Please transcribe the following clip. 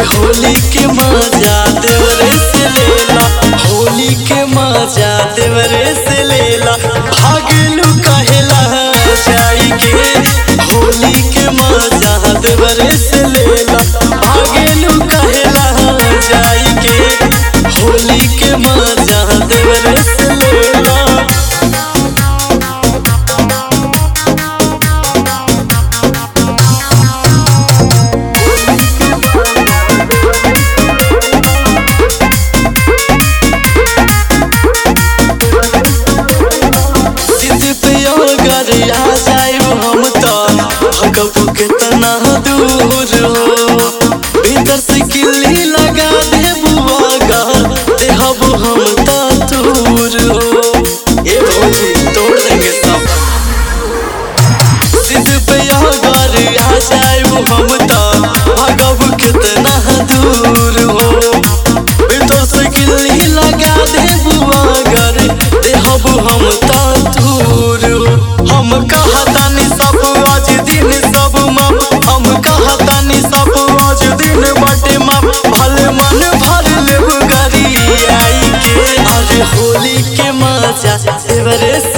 होली के मजा देवरे से लेला होली के मजा देवरे से लेला भागलू कहेला जाई के होली के मजा देवरे से लेला भागलू कहेला जाई के होली के मजा देवरे से लेला सिद्ध पे अगर आ जाइब हम तो भगब कितना दूर हो भीतर से किल्ली लगा दे बुआगा देहब हम तो दूर हो ए भौजी तोड़ देंगे सब सिद्ध पे अगर आ जाइब हम तो भगब कितना दूर हो भीतर से किल्ली लगा दे बुआगर देहब हम तो दूर हो हम कहतानी सब आज दिन सब मम हम कहतानी सब आज दिन बटे मम भले मन भर लेब गरी आई के अरे होली के मजा देवरे